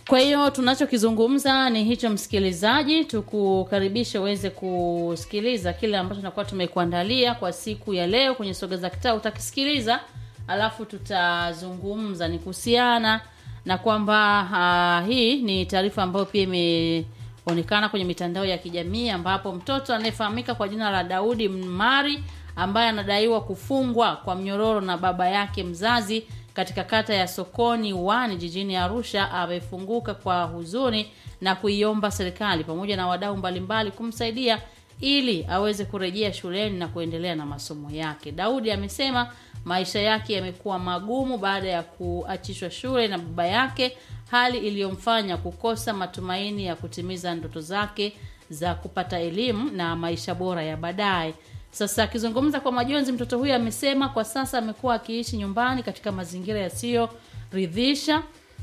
Kwa hiyo tunachokizungumza ni hicho, msikilizaji, tukukaribisha uweze kusikiliza kile ambacho tunakuwa tumekuandalia kwa siku ya leo kwenye soga za kitaa. Utakisikiliza alafu tutazungumza ni kuhusiana na kwamba uh, hii ni taarifa ambayo pia imeonekana kwenye mitandao ya kijamii ambapo mtoto anayefahamika kwa jina la Daudi Mari ambaye anadaiwa kufungwa kwa mnyororo na baba yake mzazi katika kata ya Sokoni Wani jijini Arusha amefunguka kwa huzuni na kuiomba serikali pamoja na wadau mbalimbali kumsaidia ili aweze kurejea shuleni na kuendelea na masomo yake. Daudi amesema maisha yake yamekuwa magumu baada ya kuachishwa shule na baba yake, hali iliyomfanya kukosa matumaini ya kutimiza ndoto zake za kupata elimu na maisha bora ya baadaye. Sasa akizungumza kwa majonzi, mtoto huyo amesema kwa sasa amekuwa akiishi nyumbani katika mazingira yasiyoridhisha,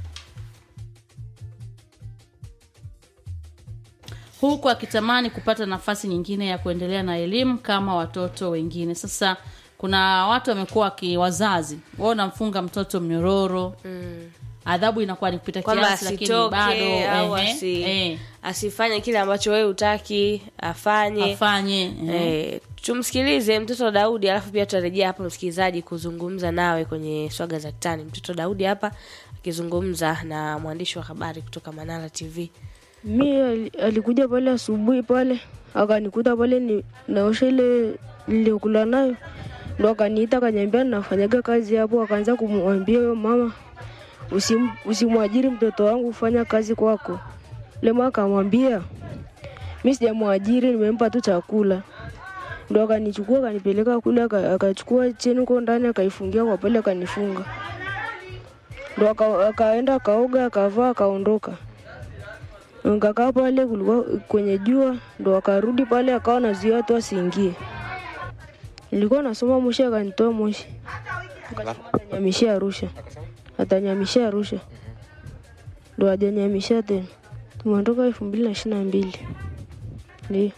huku akitamani kupata nafasi nyingine ya kuendelea na elimu kama watoto wengine. Sasa kuna watu wamekuwa waki wazazi wao namfunga mtoto mnyororo mm. adhabu inakuwa ni kupita kwamba kiasi, lakini asitoke bado au ehe, asi, eh, asifanye kile ambacho wewe utaki afanye afanye eh. Eh, tumsikilize mtoto Daudi alafu pia tutarejea hapa msikilizaji kuzungumza nawe kwenye swaga za kitani. Mtoto Daudi hapa akizungumza na mwandishi wa habari kutoka Manara TV. mi ali- alikuja pale asubuhi pale akanikuta pale ni naosha ile niliokula nayo ndo akaniita akaniambia nafanyaga kazi hapo akaanza kumwambia huyo mama usim, usimwajiri mtoto wangu kufanya kazi kwako lema akamwambia mi sijamwajiri nimempa tu chakula ndo akanichukua akanipeleka kule aka- akachukua cheni huko ndani akaifungia kwa pale akanifunga ndo aka- akaenda akaoga akavaa akaondoka nikakaa pale kulikuwa kwenye jua ndo akarudi pale akawa nazuia watu asiingie nilikuwa nasoma moshi akanitoa moshi Akasema atanyamishia arusha atanyamishia arusha ndo ajanyamishia tena tumeondoka elfu mbili na ishiri na mbili ndio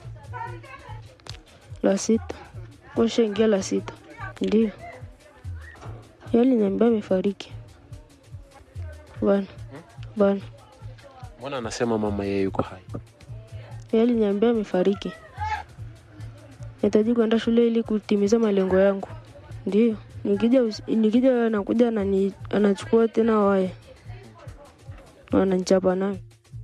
la sita kashaingia la sita ndio yaliniambia amefariki bana bana mbona anasema mama yeye yuko hai yeye aliniambia amefariki. Nahitaji kwenda shule ili kutimiza malengo yangu. Ndio, nikija usi- nikija anakuja anani, anachukua tena waya na ananichapa nayo.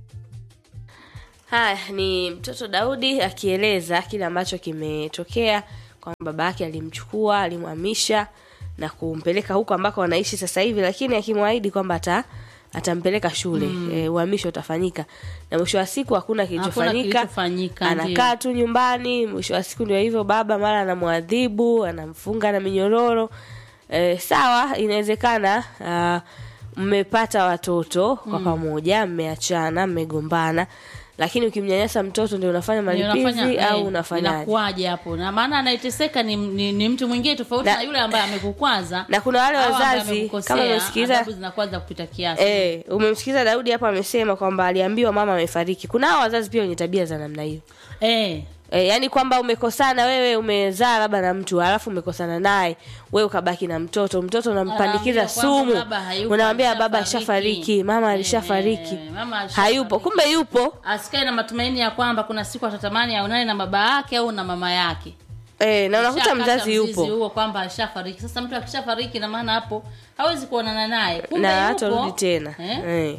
Haya ni mtoto Daudi akieleza kile ambacho kimetokea kwamba baba yake alimchukua, alimhamisha na kumpeleka huko ambako wanaishi sasa hivi, lakini akimwahidi kwamba ata atampeleka shule mm. E, uhamisho utafanyika na mwisho wa siku hakuna Hakuna kilichofanyika kilichofanyika, anakaa tu nyumbani mwisho wa siku ndio hivyo baba mara anamwadhibu anamfunga na minyororo e, sawa inawezekana ah, mmepata watoto kwa pamoja mmeachana mmegombana lakini ukimnyanyasa mtoto ndio unafanya Ndio malipizi unafanya, au eh, unafanyaje inakuwaje hapo na maana anayeteseka ni, ni, ni mtu mwingine tofauti Na- na, yule ambaye amekukwaza na kuna wale au ambaye wazazi amekukosea, kama umesikiza adhabu zinakuwa za kupita kiasi Eh, umemsikiza Daudi hapa amesema kwamba aliambiwa mama amefariki. Kuna hao wazazi pia wenye tabia za namna hiyo. eh, E, yani kwamba umekosana wewe umezaa labda na mtu alafu umekosana naye wewe ukabaki na mtoto mtoto unampandikiza Anaambiwa kwamba sumu baba hayupo, unamwambia baba alishafariki. ashafariki mama alishafariki Eh, mama alishafariki. hayupo kumbe yupo asikae na matumaini ya kwamba kuna siku atatamani aonane na baba yake au na mama yake e, na unakuta Shakata mzazi mzizi yupo huo kwamba alishafariki sasa mtu akishafariki na maana hapo hawezi kuonana naye Kumbe na yupo. hatarudi tena eh? eh.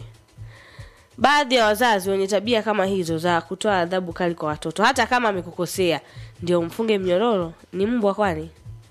baadhi ya wazazi wenye tabia kama hizo za kutoa adhabu kali kwa watoto hata kama amekukosea ndio mfunge mnyororo ni mbwa kwani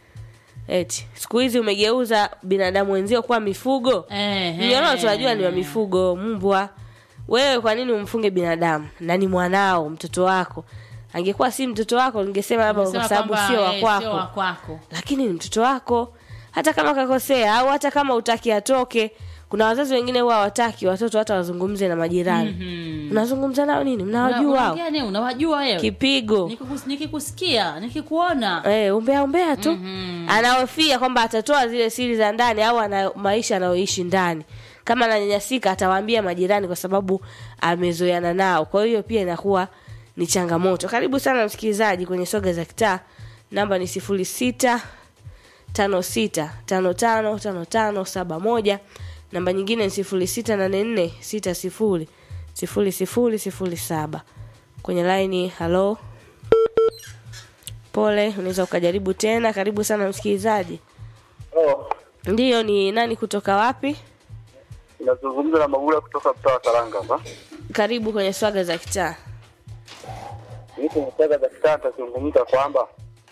eti siku hizi umegeuza binadamu wenzio kuwa mifugo Eh, mnyororo eh. tunajua ni wa mifugo mbwa wewe kwa nini umfunge binadamu na ni mwanao mtoto wako angekuwa si mtoto wako ningesema labda kwa Unasema sababu kwamba, sio wa eh, sio wa kwako kwako lakini ni mtoto wako hata kama kakosea au hata kama utaki atoke kuna wazazi wengine huwa hawataki watoto hata wazungumze na majirani Mhm. unazungumza nao nini mnawajua hao Unaongea nini? unawajua wewe kipigo Nikikus- nikikusikia nikikuona Eh, umbea umbea tu Mhm. anahofia kwamba atatoa zile siri za ndani au ana maisha anayoishi ndani kama ananyanyasika atawaambia majirani kwa sababu amezoeana nao kwa hiyo pia inakuwa ni changamoto karibu sana msikilizaji kwenye soga za kitaa namba ni sifuri sita tano sita tano tano tano tano saba moja namba nyingine ni sifuri sita nane nne sita sifuri sifuri sifuri sifuri saba kwenye laini halo pole unaweza ukajaribu tena karibu sana msikilizaji Oh, ndiyo ni nani kutoka wapi nazungumza na Magula kutoka mtaa wa Saranga hapa. karibu kwenye swaga za kitaa Mimi kwenye saga za kitaa nitazungumza kwamba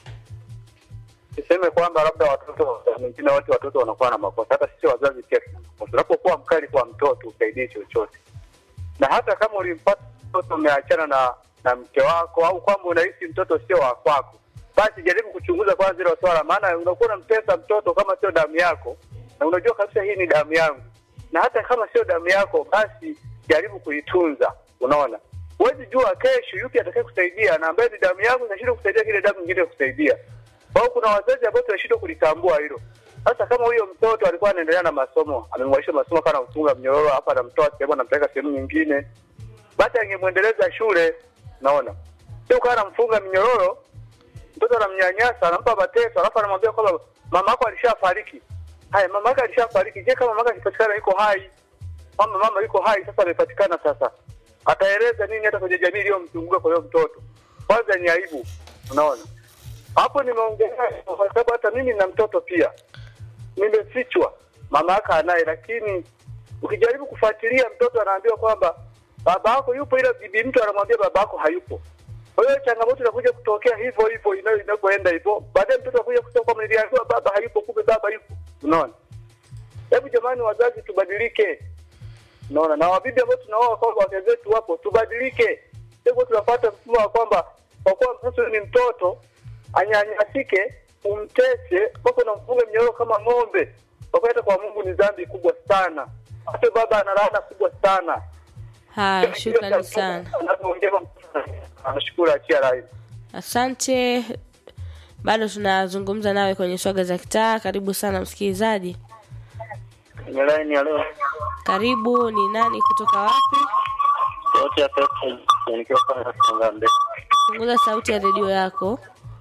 niseme kwamba labda watoto wengine wote watoto wanakuwa na makosa, hata sisi wazazi pia tuna makosa. Unapokuwa mkali kwa mtoto usaidie chochote, na hata kama ulimpata mtoto umeachana na na mke wako au kwamba unahisi mtoto sio wa kwako, basi jaribu kuchunguza kwanza hilo swala, maana unakuwa unamtesa mtoto kama sio damu yako, na unajua kabisa hii ni damu yangu, na hata kama sio damu yako, basi jaribu kuitunza. Unaona, huwezi jua kesho yupi atakaye kusaidia, na ambaye ni damu yangu inashindwa kusaidia kile damu nyingine kusaidia. Kwa hiyo kuna wazazi ambao tunashindwa kulitambua hilo. Sasa kama huyo mtoto alikuwa anaendelea na masomo, amemwaisha masomo kana kufunga mnyororo hapa, anamtoa sehemu anampeleka sehemu nyingine, basi angemwendeleza shule. Naona sio kana anamfunga mnyororo, mtoto anamnyanyasa, anampa mateso, alafu anamwambia kwamba mama yako alishafariki. Haya, mama yako alishafariki. Je, kama mama yako akipatikana yuko hai, mama mama yuko hai, sasa amepatikana, sasa ataeleza nini hata kwenye jamii iliyomzunguka kwa hiyo mtoto? Kwanza ni aibu, unaona hapo nimeongelea kwa sababu hata mimi nina mtoto pia nimefichwa mama yake anaye lakini ukijaribu kufuatilia mtoto anaambiwa kwamba baba yako yupo ila bibi mtu anamwambia baba yako hayupo kwa hiyo changamoto inakuja kutokea hivyo hivyo ina- inapoenda hivyo baadaye mtoto anakuja kusema kwamba niliambiwa baba hayupo kumbe baba yupo unaona hebu jamani wazazi tubadilike unaona na wabibi ambao tunaoa kwamba wake zetu wapo tubadilike sio tunapata mfumo wa kwamba kwa kuwa mtoto ni mtoto anyanyasike umtese mpaka unamfunga mnyororo kama ng'ombe kwa kweli hata kwa mungu ni dhambi kubwa sana hata baba ana laana kubwa sana haya shukrani sana anapoongea anashukuru achia rai asante bado tunazungumza nawe kwenye swaga za kitaa karibu sana msikilizaji kwenye laini ya leo karibu ni nani kutoka wapi yote ya pesa nikiwa kama Sangambe punguza sauti ya redio yako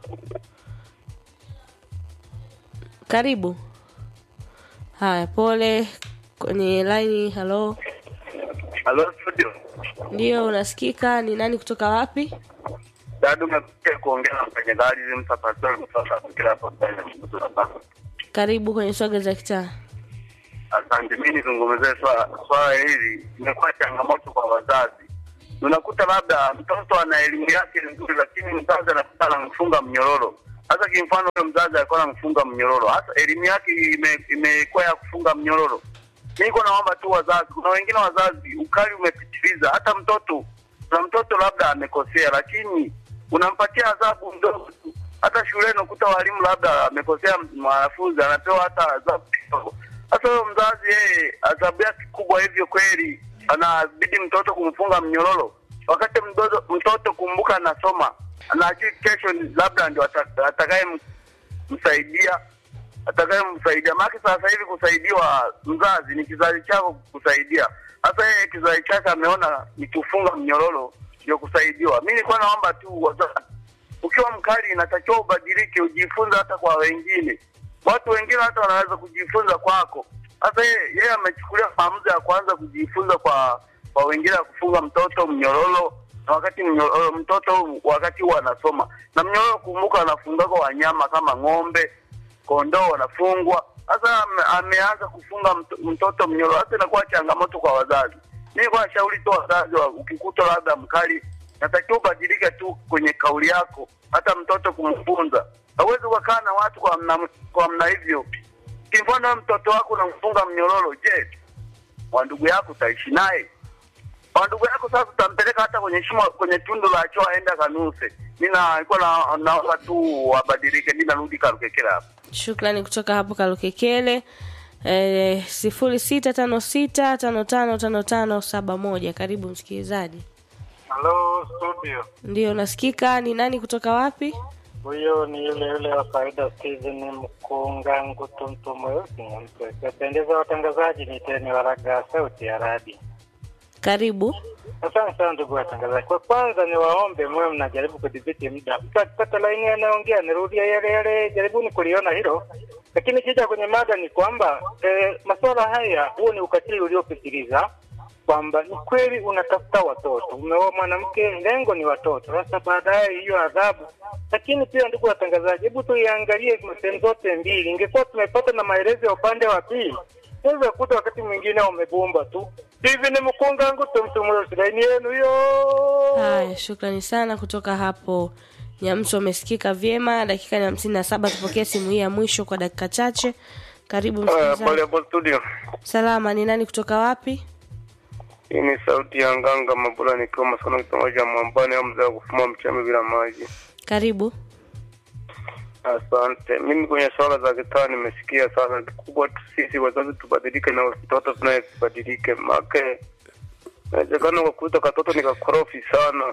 karibu haya pole kwenye laini halo halo studio ndio unasikika ni nani kutoka wapi dadu umekuja kuongea na mfanyakazi msapastori kutoka kila hapo mbele karibu kwenye swaga za kitaa Asante, mi nizungumzie swala swala hili, imekuwa changamoto kwa wazazi. Unakuta labda mtoto ana elimu yake nzuri, lakini mzazi anakuta anamfunga mnyororo. Hasa kimfano, huyo mzazi alikuwa anamfunga mnyororo, hasa elimu yake ime- imekuwa ya kufunga mnyororo. Mi niko naomba tu wazazi, kuna wengine wazazi ukali umepitiliza. Hata mtoto kuna mtoto labda amekosea, lakini unampatia adhabu ndogo tu. Hata shuleni unakuta walimu labda amekosea mwanafunzi, anapewa hata adhabu kidogo. Sasa huyo mzazi yeye adhabu yake kubwa hivyo kweli, anabidi mtoto kumfunga mnyororo, wakati mtoto, mtoto kumbuka anasoma, anajui kesho ni- labda ndio ata- atakaye m- msaidia atakayemsaidia. Maana sasa hivi kusaidiwa mzazi ni kizazi chako kusaidia. Sasa yeye kizazi chake ameona ni kufunga mnyororo ndio kusaidiwa. Mimi nilikuwa naomba tu wazazi, ukiwa mkali inatakiwa ubadilike, ujifunze hata kwa wengine. Watu wengine hata wanaweza kujifunza kwako. Sasa yeye yeye amechukulia maamuzi ya kwanza kujifunza kwa kwa wengine ya kufunga mtoto mnyororo na wakati mnyororo, mtoto wakati huwa anasoma na mnyororo, kumbuka anafunga kwa wanyama kama ng'ombe kondoo wanafungwa. Sasa ame, ameanza kufunga mto, mtoto mnyororo, hasa inakuwa changamoto kwa wazazi. Mimi kwa shauri tu wazazi, wa- ukikuta labda mkali, natakiwa ubadilike tu kwenye kauli yako, hata mtoto kumfunza. Hauwezi ukakaa na watu kwa mna, kwa mna hivyo. Kimfano wewe mtoto wako unamfunga mnyororo, je, wa ndugu yako utaishi naye? Wa ndugu yako sasa utampeleka hata kwenye shimo, kwenye tundu la choo aende kanuse. Mimi na nilikuwa na naomba tu wabadilike. Mimi narudi Karukekera hapa. shukrani kutoka hapo kalukekele eh, sifuri sita tano sita tano tano tano tano saba moja karibu msikilizaji Halo studio, ndio unasikika ni nani kutoka wapi huyo ni yule yule wa kawaida Steven Mkunga Ngutumtu mweusi Nyamswe. Wapendeza watangazaji, ni teni waraga sauti ya radi. karibu Asante sana ndugu watangazaji. Kwa kwanza ni waombe mwe mnajaribu kudhibiti muda. Mtu akipata laini anaongea, nirudia yale yale, jaribuni kuliona hilo. Lakini kija kwenye mada ni kwamba eh, masuala haya, huo ni ukatili uliopitiliza, kwamba ni kweli unatafuta watoto, umeoa mwanamke, lengo ni watoto. Sasa baadaye hiyo adhabu. Lakini pia, ndugu watangazaji, hebu tuiangalie sehemu zote mbili. Ingekuwa tumepata na maelezo ya upande wa pili, unaweza kuta wakati mwingine wamebumba tu hivi. Ni mkunga ngutu mtumuro silaini yenu hiyo. Haya, shukrani sana kutoka hapo Nyamso. Umesikika vyema. Dakika ni hamsini na saba. Tupokee simu hii ya mwisho kwa dakika chache. Karibu Pale msikilizaji. hapo studio, Salama, ni nani kutoka wapi? hii ni sauti ya Nganga Mabula nikiwa masono kitongoji ya Mwambani au mzee wa kufuma mchame bila maji. Karibu. Asante. Mimi kwenye swala za kitaa nimesikia sana. Kikubwa tu sisi wazazi tubadilike na watoto tunaye tubadilike, make inawezekana ukakuta katoto ni kakorofi sana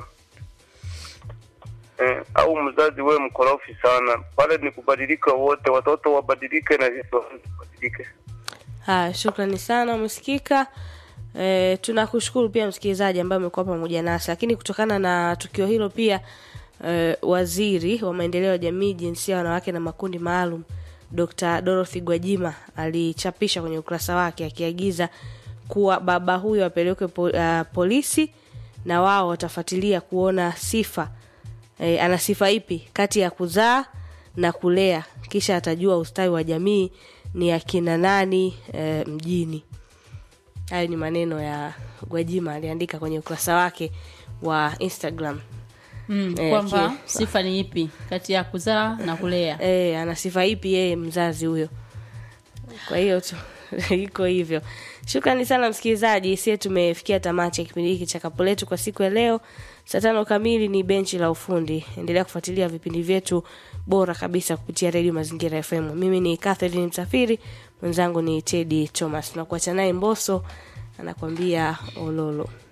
eh, au mzazi wewe mkorofi sana, pale ni kubadilika wote, watoto wabadilike na sisi wazazi tubadilike. Haya, shukrani sana, umesikika. E, tunakushukuru pia msikilizaji ambaye umekuwa pamoja nasi, lakini kutokana na tukio hilo pia e, waziri wa maendeleo ya jamii, jinsia, wanawake na makundi maalum Dr. Dorothy Gwajima alichapisha kwenye ukurasa wake akiagiza kuwa baba huyo apelekwe po, uh, polisi na wao watafuatilia kuona sifa e, ana sifa ipi kati ya kuzaa na kulea, kisha atajua ustawi wa jamii ni akina nani e, mjini. Hayo ni maneno ya Gwajima aliandika kwenye ukurasa wake wa Instagram. mm, Eh, kwamba ki- sifa ni ipi kati ya kuzaa na kulea E, ana sifa ipi yeye mzazi huyo? Kwa hiyo tu iko hivyo. Shukrani sana msikilizaji, sie tumefikia tamati ya kipindi hiki cha kapo letu kwa siku ya leo. Saa tano kamili ni benchi la ufundi. Endelea kufuatilia vipindi vyetu bora kabisa kupitia redio Mazingira FM. Mimi ni Catherine Msafiri, mwenzangu ni Teddy Thomas. Tunakuacha naye Mboso anakuambia ololo.